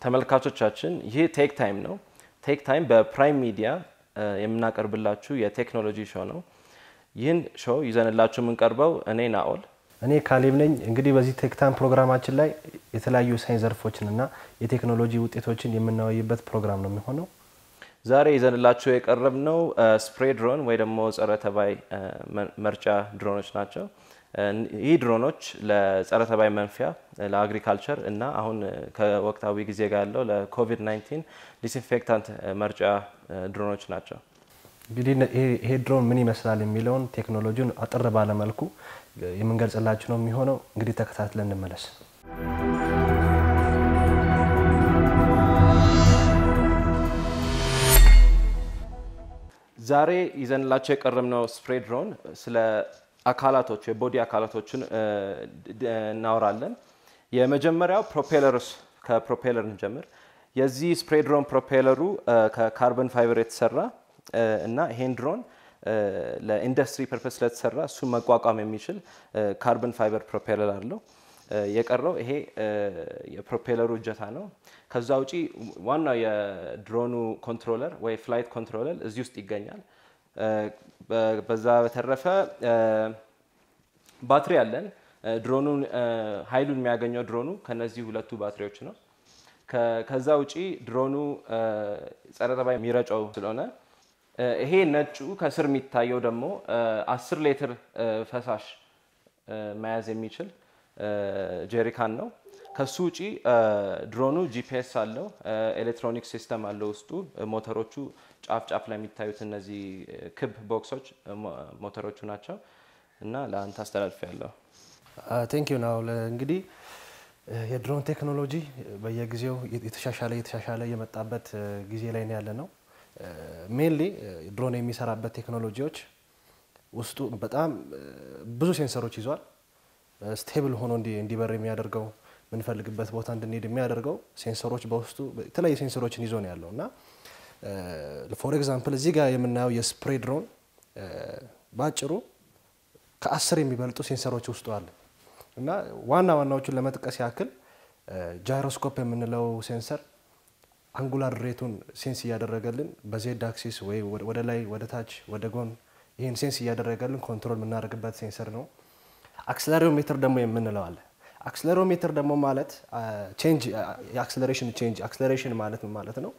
ተመልካቾቻችን ይህ ቴክ ታይም ነው። ቴክ ታይም በፕራይም ሚዲያ የምናቀርብላችሁ የቴክኖሎጂ ሾው ነው። ይህን ሾው ይዘንላችሁ የምንቀርበው እኔ ናኦል፣ እኔ ካሌብ ነኝ። እንግዲህ በዚህ ቴክ ታይም ፕሮግራማችን ላይ የተለያዩ ሳይንስ ዘርፎችን እና የቴክኖሎጂ ውጤቶችን የምናወይበት ፕሮግራም ነው የሚሆነው። ዛሬ ይዘንላችሁ የቀረብነው ስፕሬ ድሮን ወይ ደግሞ ጸረ ተባይ መርጫ ድሮኖች ናቸው። ይህ ድሮኖች ለጸረ ተባይ መንፊያ፣ ለአግሪካልቸር እና አሁን ከወቅታዊ ጊዜ ጋር ያለው ለኮቪድ-19 ዲስኢንፌክታንት መርጫ ድሮኖች ናቸው። እንግዲህ ይሄ ድሮን ምን ይመስላል የሚለውን ቴክኖሎጂውን አጠር ባለ መልኩ የምንገልጽላችሁ ነው የሚሆነው። እንግዲህ ተከታትለን እንመለስ። ዛሬ ይዘንላቸው የቀረብነው ስፕሬ ድሮን ስለ አካላቶች የቦዲ አካላቶችን እናወራለን። የመጀመሪያው ፕሮፔለርስ ከፕሮፔለር እንጀምር። የዚህ ስፕሬ ድሮን ፕሮፔለሩ ከካርበን ፋይበር የተሰራ እና ይሄን ድሮን ለኢንዱስትሪ ፐርፐስ ስለተሰራ እሱን መቋቋም የሚችል ካርበን ፋይበር ፕሮፔለር አለው። የቀረው ይሄ የፕሮፔለሩ እጀታ ነው። ከዛ ውጪ ዋናው የድሮኑ ኮንትሮለር ወይ ፍላይት ኮንትሮለር እዚህ ውስጥ ይገኛል። በዛ በተረፈ ባትሪ አለን። ድሮኑን ኃይሉን የሚያገኘው ድሮኑ ከነዚህ ሁለቱ ባትሪዎች ነው። ከዛ ውጪ ድሮኑ ጸረ ተባይ የሚረጨው ስለሆነ ይሄ ነጩ ከስር የሚታየው ደግሞ አስር ሊትር ፈሳሽ መያዝ የሚችል ጄሪካን ነው። ከሱ ውጪ ድሮኑ ጂፒኤስ አለው፣ ኤሌክትሮኒክ ሲስተም አለው ውስጡ። ሞተሮቹ ጫፍ ጫፍ ላይ የሚታዩት እነዚህ ክብ ቦክሶች ሞተሮቹ ናቸው እና ለአንተ አስተላልፍ ያለው ቴንክ ዩ ናው እንግዲህ የድሮን ቴክኖሎጂ በየጊዜው የተሻሻለ የተሻሻለ የመጣበት ጊዜ ላይ ነው ያለ ነው። ሜንሊ ድሮን የሚሰራበት ቴክኖሎጂዎች ውስጡ በጣም ብዙ ሴንሰሮች ይዟል። ስቴብል ሆኖ እንዲበር የሚያደርገው የምንፈልግበት ቦታ እንድንሄድ የሚያደርገው ሴንሰሮች በውስጡ የተለያዩ ሴንሰሮችን ይዞ ነው ያለው እና ፎር ኤግዛምፕል እዚህ ጋር የምናየው የስፕሬ ድሮን በአጭሩ ከአስር የሚበልጡ ሴንሰሮች ውስጡ አለ እና ዋና ዋናዎቹን ለመጥቀስ ያክል ጃይሮስኮፕ የምንለው ሴንሰር አንጉላር ሬቱን ሴንስ እያደረገልን በዜድ አክሲስ ወይ ወደ ላይ ወደ ታች ወደ ጎን ይህን ሴንስ እያደረገልን ኮንትሮል የምናደርግበት ሴንሰር ነው። አክስለሮሜትር ደግሞ የምንለው አለ። አክስለሮሜትር ደግሞ ማለት ቼንጅ የአክስለሬሽን ቼንጅ አክስለሬሽን ማለት ማለት ነው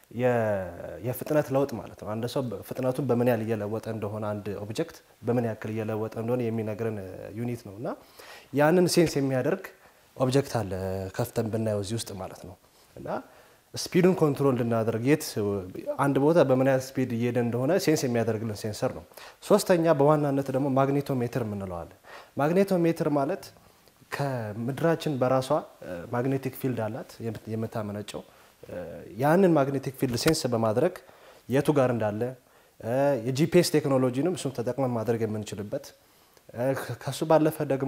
የፍጥነት ለውጥ ማለት ነው። አንድ ሰው ፍጥነቱን በምን ያህል እየለወጠ እንደሆነ አንድ ኦብጀክት በምን ያክል እየለወጠ እንደሆነ የሚነግረን ዩኒት ነው እና ያንን ሴንስ የሚያደርግ ኦብጀክት አለ ከፍተን ብናየው እዚህ ውስጥ ማለት ነው እና ስፒዱን ኮንትሮል እንድናደርግ የት አንድ ቦታ በምን ያህል ስፒድ እየሄደ እንደሆነ ሴንስ የሚያደርግልን ሴንሰር ነው። ሶስተኛ በዋናነት ደግሞ ማግኔቶሜትር የምንለዋለን። ማግኔቶሜትር ማለት ከምድራችን በራሷ ማግኔቲክ ፊልድ አላት የምታመነጨው ያንን ማግኔቲክ ፊልድ ሴንስ በማድረግ የቱ ጋር እንዳለ የጂፒኤስ ቴክኖሎጂንም እሱን ተጠቅመን ማድረግ የምንችልበት ከሱ ባለፈ ደግሞ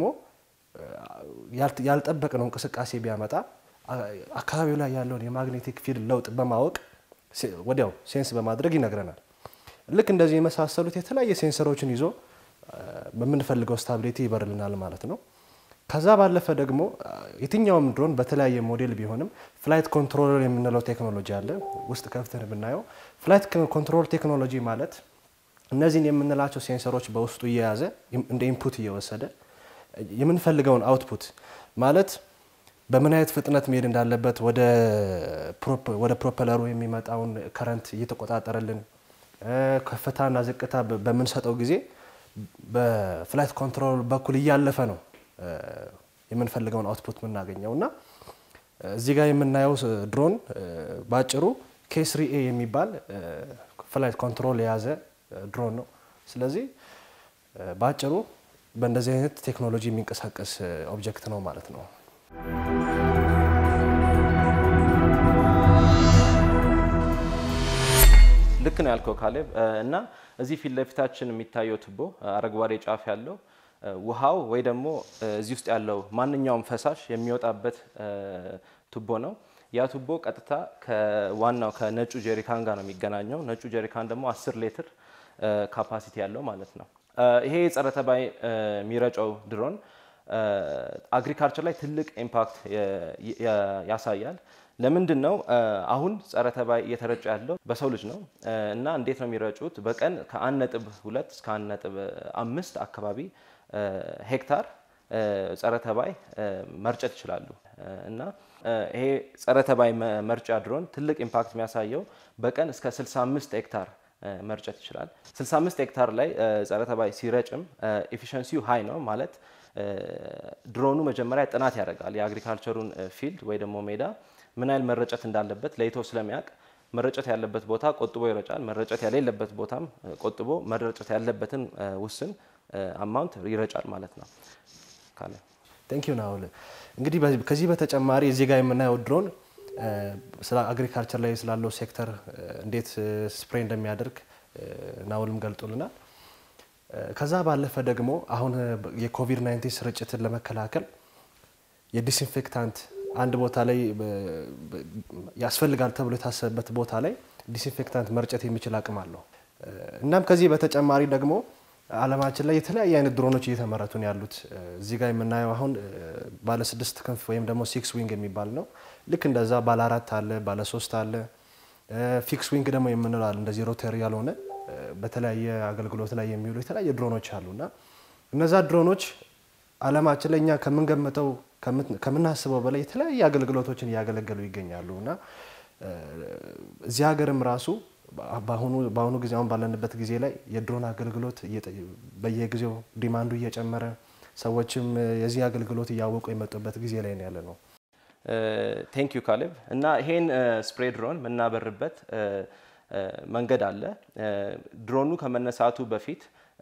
ያልጠበቅነው እንቅስቃሴ ቢያመጣ አካባቢው ላይ ያለውን የማግኔቲክ ፊልድ ለውጥ በማወቅ ወዲያው ሴንስ በማድረግ ይነግረናል። ልክ እንደዚህ የመሳሰሉት የተለያየ ሴንሰሮችን ይዞ በምንፈልገው ስታቢሊቲ ይበርልናል ማለት ነው። ከዛ ባለፈ ደግሞ የትኛውም ድሮን በተለያየ ሞዴል ቢሆንም ፍላይት ኮንትሮለር የምንለው ቴክኖሎጂ አለ። ውስጥ ከፍተን ብናየው ፍላይት ኮንትሮል ቴክኖሎጂ ማለት እነዚህን የምንላቸው ሴንሰሮች በውስጡ እየያዘ እንደ ኢንፑት እየወሰደ የምንፈልገውን አውትፑት ማለት በምን አይነት ፍጥነት መሄድ እንዳለበት ወደ ፕሮፐለሩ የሚመጣውን ከረንት እየተቆጣጠረልን ከፍታና ዝቅታ በምንሰጠው ጊዜ በፍላይት ኮንትሮል በኩል እያለፈ ነው የምንፈልገውን አውትፑት የምናገኘው እና እዚህ ጋር የምናየው ድሮን በአጭሩ ኬስሪ ኤ የሚባል ፍላይት ኮንትሮል የያዘ ድሮን ነው። ስለዚህ በአጭሩ በእንደዚህ አይነት ቴክኖሎጂ የሚንቀሳቀስ ኦብጀክት ነው ማለት ነው። ልክ ነው ያልከው ካሌብ። እና እዚህ ፊት ለፊታችን የሚታየው ቱቦ አረንጓዴ ጫፍ ያለው ውሃው ወይ ደግሞ እዚህ ውስጥ ያለው ማንኛውም ፈሳሽ የሚወጣበት ቱቦ ነው። ያ ቱቦ ቀጥታ ከዋናው ከነጩ ጀሪካን ጋር ነው የሚገናኘው። ነጩ ጀሪካን ደግሞ 10 ሊትር ካፓሲቲ ያለው ማለት ነው። ይሄ የጸረ ተባይ የሚረጨው ድሮን አግሪካልቸር ላይ ትልቅ ኢምፓክት ያሳያል። ለምንድን ነው አሁን ጸረ ተባይ እየተረጨ ያለው በሰው ልጅ ነው እና እንዴት ነው የሚረጩት? በቀን ከአንድ ነጥብ ሁለት እስከ አንድ ነጥብ አምስት አካባቢ ሄክታር ጸረ ተባይ መርጨት ይችላሉ እና ይሄ ጸረ ተባይ መርጫ ድሮን ትልቅ ኢምፓክት የሚያሳየው በቀን እስከ 65 ሄክታር መርጨት ይችላል። 65 ሄክታር ላይ ጸረ ተባይ ሲረጭም ኤፊሽንሲው ሃይ ነው ማለት ድሮኑ መጀመሪያ ጥናት ያደርጋል የአግሪካልቸሩን ፊልድ ወይ ደግሞ ሜዳ ምን ያህል መረጨት እንዳለበት ለይቶ ስለሚያውቅ መረጨት ያለበት ቦታ ቆጥቦ ይረጫል። መረጨት የሌለበት ቦታም ቆጥቦ መረጨት ያለበትን ውስን አማውንት ይረጫል ማለት ነው። ካለ ቴንክ ዩ ናውል። እንግዲህ ከዚህ በተጨማሪ እዚህ ጋር የምናየው ድሮን ስለ አግሪካልቸር ላይ ስላለው ሴክተር እንዴት ስፕሬይ እንደሚያደርግ ናውልም ገልጦልናል። ከዛ ባለፈ ደግሞ አሁን የኮቪድ 19 ስርጭትን ለመከላከል የዲስኢንፌክታንት አንድ ቦታ ላይ ያስፈልጋል ተብሎ የታሰበበት ቦታ ላይ ዲስኢንፌክታንት መርጨት የሚችል አቅም አለው። እናም ከዚህ በተጨማሪ ደግሞ ዓለማችን ላይ የተለያየ አይነት ድሮኖች እየተመረቱ ነው ያሉት። እዚህ ጋር የምናየው አሁን ባለ ስድስት ክንፍ ወይም ደግሞ ሲክስ ዊንግ የሚባል ነው። ልክ እንደዛ ባለ አራት አለ፣ ባለ ሶስት አለ። ፊክስ ዊንግ ደግሞ የምንለው አለ እንደዚህ ሮተሪ ያልሆነ በተለያየ አገልግሎት ላይ የሚውሉ የተለያየ ድሮኖች አሉ እና እነዛ ድሮኖች ዓለማችን ላይ እኛ ከምንገምተው ከምናስበው በላይ የተለያየ አገልግሎቶችን እያገለገሉ ይገኛሉ እና እዚህ ሀገርም ራሱ በአሁኑ ጊዜ አሁን ባለንበት ጊዜ ላይ የድሮን አገልግሎት በየጊዜው ዲማንዱ እየጨመረ ሰዎችም የዚህ አገልግሎት እያወቁ የመጡበት ጊዜ ላይ ያለ ነው። ቴንክ ዩ ካሌብ። እና ይሄን ስፕሬይ ድሮን የምናበርበት መንገድ አለ። ድሮኑ ከመነሳቱ በፊት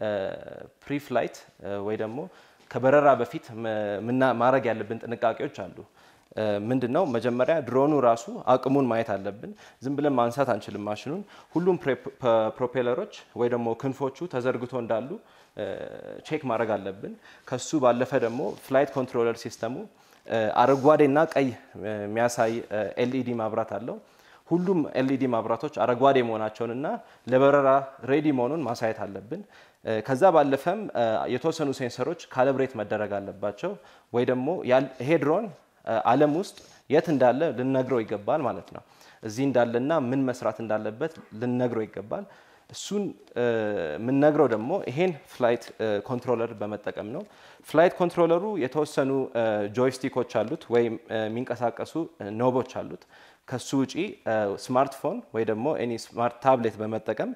ፕሪፍላይት ወይ ደግሞ ከበረራ በፊት ማድረግ ያለብን ጥንቃቄዎች አሉ። ምንድን ነው? መጀመሪያ ድሮኑ ራሱ አቅሙን ማየት አለብን። ዝም ብለን ማንሳት አንችልም ማሽኑን። ሁሉም ፕሮፔለሮች ወይ ደግሞ ክንፎቹ ተዘርግቶ እንዳሉ ቼክ ማድረግ አለብን። ከሱ ባለፈ ደግሞ ፍላይት ኮንትሮለር ሲስተሙ አረንጓዴና ቀይ የሚያሳይ ኤልኢዲ ማብራት አለው። ሁሉም ኤልኢዲ ማብራቶች አረንጓዴ መሆናቸውንና ለበረራ ሬዲ መሆኑን ማሳየት አለብን። ከዛ ባለፈም የተወሰኑ ሴንሰሮች ካለብሬት መደረግ አለባቸው። ወይ ደግሞ ይሄ ድሮን ዓለም ውስጥ የት እንዳለ ልነግረው ይገባል ማለት ነው። እዚህ እንዳለና ምን መስራት እንዳለበት ልነግረው ይገባል። እሱን የምንነግረው ደግሞ ይሄን ፍላይት ኮንትሮለር በመጠቀም ነው። ፍላይት ኮንትሮለሩ የተወሰኑ ጆይስቲኮች አሉት ወይም የሚንቀሳቀሱ ኖቦች አሉት። ከሱ ውጪ ስማርትፎን ወይ ደግሞ ኤኒ ስማርት ታብሌት በመጠቀም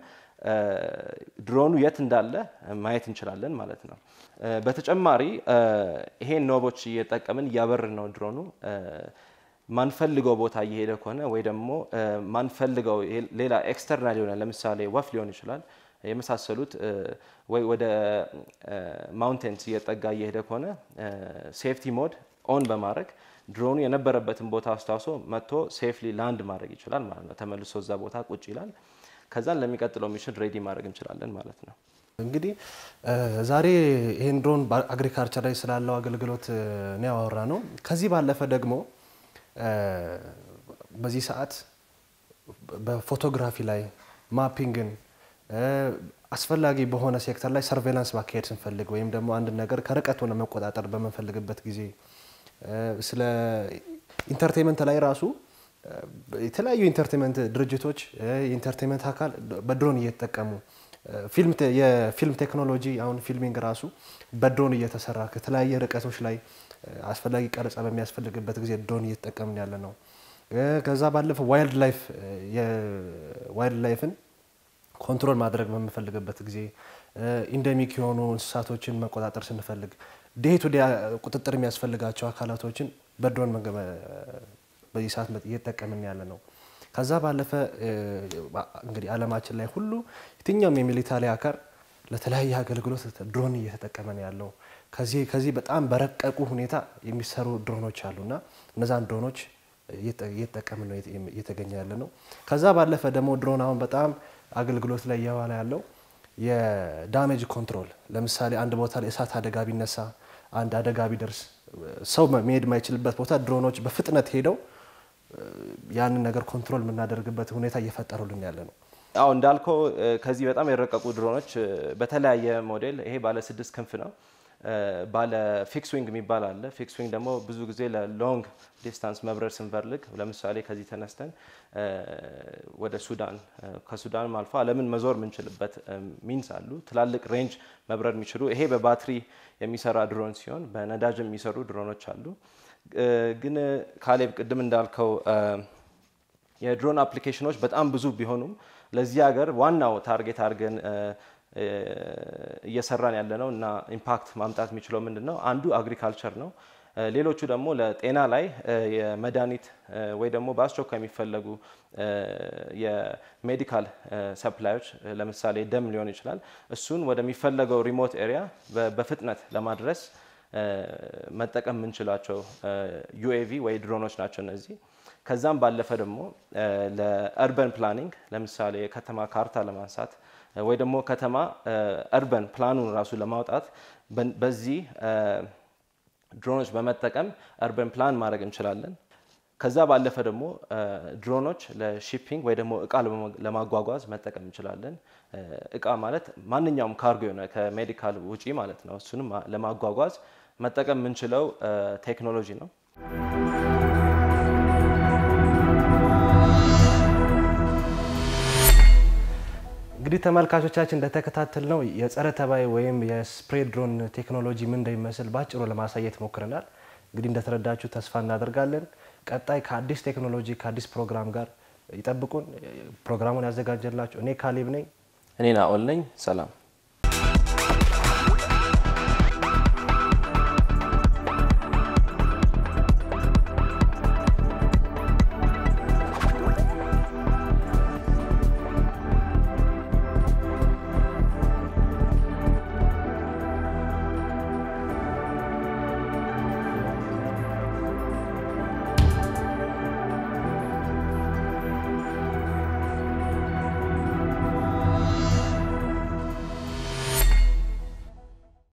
ድሮኑ የት እንዳለ ማየት እንችላለን ማለት ነው። በተጨማሪ ይሄን ኖቦች እየጠቀምን እያበርን ነው ድሮኑ ማንፈልገው ቦታ እየሄደ ከሆነ ወይ ደግሞ ማንፈልገው ሌላ ኤክስተርናል የሆነ ለምሳሌ ወፍ ሊሆን ይችላል የመሳሰሉት ወይ ወደ ማውንቴንስ እየጠጋ እየሄደ ከሆነ ሴፍቲ ሞድ ኦን በማድረግ ድሮኑ የነበረበትን ቦታ አስታውሶ መጥቶ ሴፍሊ ላንድ ማድረግ ይችላል ማለት ነው። ተመልሶ እዛ ቦታ ቁጭ ይላል። ከዛን ለሚቀጥለው ሚሽን ሬዲ ማድረግ እንችላለን ማለት ነው። እንግዲህ ዛሬ ይህን ድሮን አግሪካልቸር ላይ ስላለው አገልግሎት ነው ያወራ ነው። ከዚህ ባለፈ ደግሞ በዚህ ሰዓት በፎቶግራፊ ላይ ማፒንግን አስፈላጊ በሆነ ሴክተር ላይ ሰርቬላንስ ማካሄድ ስንፈልግ ወይም ደግሞ አንድ ነገር ከርቀት ሆነ መቆጣጠር በምንፈልግበት ጊዜ ስለ ኢንተርቴንመንት ላይ ራሱ የተለያዩ ኢንተርቴንመንት ድርጅቶች የኢንተርቴንመንት አካል በድሮን እየተጠቀሙ የፊልም ቴክኖሎጂ አሁን ፊልሚንግ ራሱ በድሮን እየተሰራ ከተለያየ ርቀቶች ላይ አስፈላጊ ቀረጻ በሚያስፈልግበት ጊዜ ድሮን እየተጠቀምን ያለ ነው። ከዛ ባለፈ ዋይልድ ላይፍ ዋይልድ ላይፍን ኮንትሮል ማድረግ በምንፈልግበት ጊዜ ኢንደሚክ የሆኑ እንስሳቶችን መቆጣጠር ስንፈልግ ዴይ ቱ ዴይ ቁጥጥር የሚያስፈልጋቸው አካላቶችን በድሮን በዚህ ሰዓት እየተጠቀምን ያለ ነው። ከዛ ባለፈ እንግዲህ ዓለማችን ላይ ሁሉ የትኛውም የሚሊታሪ አካል ለተለያየ አገልግሎት ድሮን እየተጠቀመ ነው ያለው። ከዚህ ከዚህ በጣም በረቀቁ ሁኔታ የሚሰሩ ድሮኖች አሉና እነዛን ድሮኖች እየተጠቀምን ነው እየተገኘ ያለ ነው። ከዛ ባለፈ ደግሞ ድሮን አሁን በጣም አገልግሎት ላይ እየዋለ ያለው የዳሜጅ ኮንትሮል፣ ለምሳሌ አንድ ቦታ ላይ እሳት አደጋ ቢነሳ፣ አንድ አደጋ ቢደርስ ሰው መሄድ የማይችልበት ቦታ ድሮኖች በፍጥነት ሄደው ያንን ነገር ኮንትሮል የምናደርግበት ሁኔታ እየፈጠሩልን ያለ ነው። አዎ እንዳልከው ከዚህ በጣም የረቀቁ ድሮኖች በተለያየ ሞዴል ይሄ ባለ ስድስት ክንፍ ነው። ባለ ፊክስ ዊንግ የሚባል አለ። ፊክስ ዊንግ ደግሞ ብዙ ጊዜ ለሎንግ ዲስታንስ መብረር ስንፈልግ ለምሳሌ ከዚህ ተነስተን ወደ ሱዳን ከሱዳንም አልፎ ዓለምን መዞር የምንችልበት ሚንስ አሉ። ትላልቅ ሬንጅ መብረር የሚችሉ ይሄ በባትሪ የሚሰራ ድሮን ሲሆን በነዳጅ የሚሰሩ ድሮኖች አሉ። ግን ካሌብ ቅድም እንዳልከው የድሮን አፕሊኬሽኖች በጣም ብዙ ቢሆኑም ለዚህ ሀገር ዋናው ታርጌት አድርገን እየሰራን ያለ ነው እና ኢምፓክት ማምጣት የሚችለው ምንድን ነው? አንዱ አግሪካልቸር ነው። ሌሎቹ ደግሞ ለጤና ላይ የመድኃኒት ወይ ደግሞ በአስቸኳይ የሚፈለጉ የሜዲካል ሰፕላዮች ለምሳሌ ደም ሊሆን ይችላል። እሱን ወደሚፈለገው ሪሞት ኤሪያ በፍጥነት ለማድረስ መጠቀም የምንችላቸው ዩኤቪ ወይ ድሮኖች ናቸው እነዚህ። ከዛም ባለፈ ደግሞ ለእርበን ፕላኒንግ ለምሳሌ የከተማ ካርታ ለማንሳት ወይ ደግሞ ከተማ እርበን ፕላኑን ራሱ ለማውጣት በዚህ ድሮኖች በመጠቀም እርበን ፕላን ማድረግ እንችላለን። ከዛ ባለፈ ደግሞ ድሮኖች ለሺፒንግ ወይ ደግሞ እቃ ለማጓጓዝ መጠቀም እንችላለን። እቃ ማለት ማንኛውም ካርጎ የሆነ ከሜዲካል ውጪ ማለት ነው። እሱንም ለማጓጓዝ መጠቀም የምንችለው ቴክኖሎጂ ነው። እንግዲህ ተመልካቾቻችን እንደተከታተል ነው የጸረ ተባይ ወይም የስፕሬ ድሮን ቴክኖሎጂ ምን እንደሚመስል ባጭሩ ለማሳየት ሞክረናል። እንግዲህ እንደተረዳችሁ ተስፋ እናደርጋለን። ቀጣይ ከአዲስ ቴክኖሎጂ ከአዲስ ፕሮግራም ጋር ይጠብቁን። ፕሮግራሙን ያዘጋጀላችሁ እኔ ካሌብ ነኝ። እኔ ናኦል ነኝ። ሰላም